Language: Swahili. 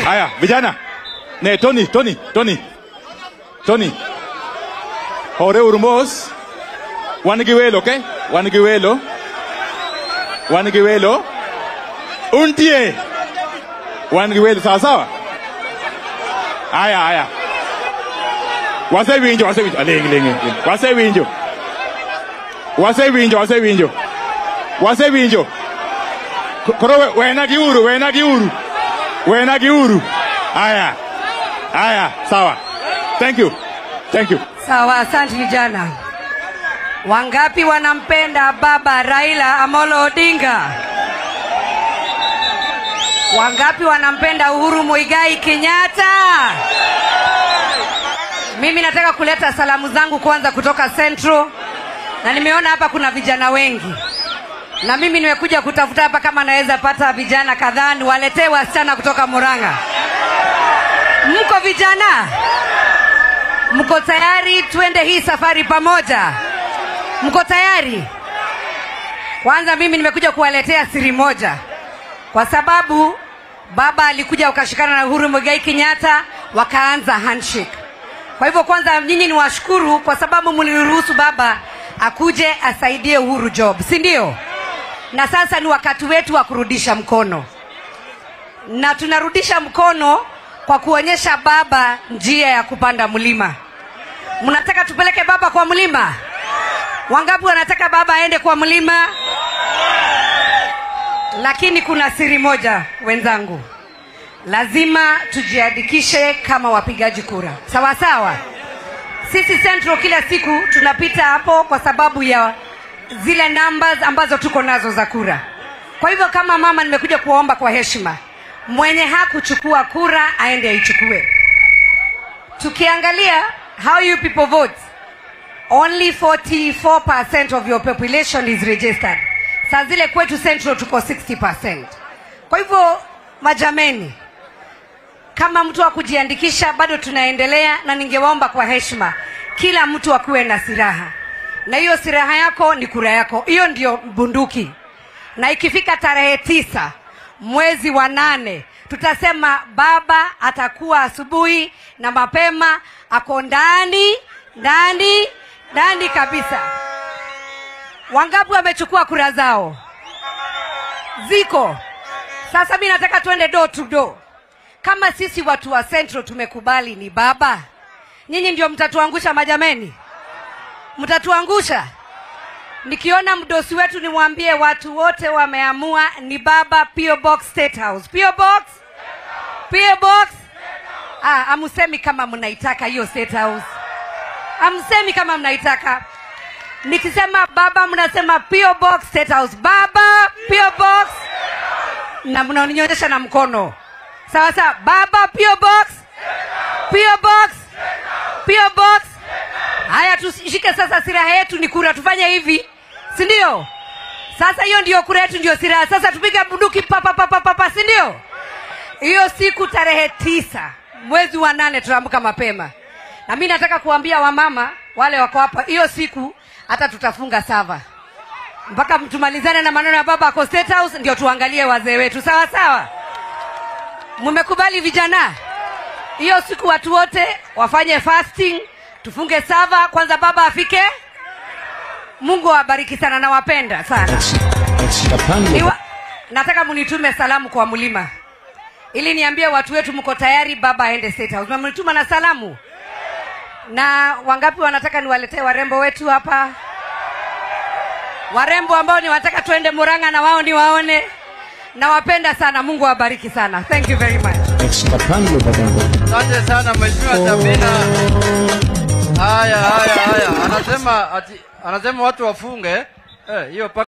Haya, vijana. Ne, Tony, Tony, Tony. Tony. Hore urmos. Wan gi welo, okay? Wan gi welo. Wan gi welo. Untie. Wan gi welo, sawa sawa? Haya, haya. Wasewinjo, wasewinjo. Aling, ling, ling. Wasewinjo. Wasewinjo, wasewinjo. Wasewinjo. K- Koro we- wena gi uru, wena gi uru. Wena gi uru. Haya. Haya, sawa. Thank you. Thank you. Sawa, asante vijana. Wangapi wanampenda baba Raila Amolo Odinga? Wangapi wanampenda Uhuru Muigai Kenyatta? Mimi nataka kuleta salamu zangu kwanza kutoka Central, na nimeona hapa kuna vijana wengi, na mimi nimekuja kutafuta hapa kama naweza pata vijana kadhaa niwaletee wasichana kutoka Murang'a. Mko vijana? Mko tayari twende hii safari pamoja? Mko tayari? Kwanza mimi nimekuja kuwaletea siri moja, kwa sababu baba alikuja ukashikana na Uhuru Muigai Kenyatta wakaanza handshake. Kwa hivyo kwanza nyinyi ni washukuru kwa sababu mliruhusu baba akuje asaidie Uhuru job, si ndio? Na sasa ni wakati wetu wa kurudisha mkono, na tunarudisha mkono kwa kuonyesha baba njia ya kupanda mlima. Mnataka tupeleke baba kwa mlima? Wangapi wanataka baba aende kwa mlima? Lakini kuna siri moja wenzangu, lazima tujiandikishe kama wapigaji kura, sawa sawa. Sisi Central kila siku tunapita hapo kwa sababu ya zile numbers ambazo tuko nazo za kura. Kwa hivyo kama mama, nimekuja kuwaomba kwa heshima, mwenye hakuchukua kura aende aichukue. Tukiangalia how you people vote, only 44% of your population is registered. Saa zile kwetu Central tuko 60%. Kwa hivyo majameni, kama mtu wa kujiandikisha bado tunaendelea, na ningewaomba kwa heshima, kila mtu akuwe na silaha, na hiyo silaha yako ni kura yako, hiyo ndio bunduki. Na ikifika tarehe tisa mwezi wa nane tutasema baba atakuwa asubuhi na mapema, ako ndani ndani ndani kabisa. Wangapi wamechukua kura zao? Ziko. Sasa mi nataka tuende door to door. Kama sisi watu wa Central tumekubali ni baba, nyinyi ndio mtatuangusha majameni, mtatuangusha. Nikiona mdosi wetu nimwambie watu wote wameamua ni baba, PO Box State House. PO Box, PO Box. Ah, amusemi kama mnaitaka hiyo State House, amsemi kama mnaitaka. Nikisema baba, mnasema PO Box State House. Baba, PO Box, na mnanionyesha na mkono sawa sawa. Baba, PO Box, PO Box, PO Box. Haya, tushike sasa, silaha yetu ni kura. Tufanye hivi, si ndio? Sasa hiyo ndio kura yetu, ndio silaha. Sasa tupige bunduki papa papa papa, si ndio? Hiyo siku tarehe tisa mwezi wa nane tunaamka mapema, na mi nataka kuambia wamama wale wako hapa, hiyo siku hata tutafunga sava mpaka tumalizane na maneno ya baba ako State House, ndio tuangalie wazee wetu, sawa sawa. Mmekubali vijana? Hiyo siku watu wote wafanye fasting, tufunge sava kwanza, baba afike. Mungu awabariki sana, nawapenda sana. Niwa, nataka munitume salamu kwa mlima ili niambie watu wetu mko tayari baba aende State House. Mmenituma na salamu, na wangapi wanataka niwaletee warembo wetu hapa, warembo ambao ni wataka tuende Murang'a na wao niwaone. Nawapenda sana, Mungu awabariki sana. Thank you very much. Asante sana Mheshimiwa Sabina. Haya haya haya, anasema ati, anasema watu wafunge eh, hiyo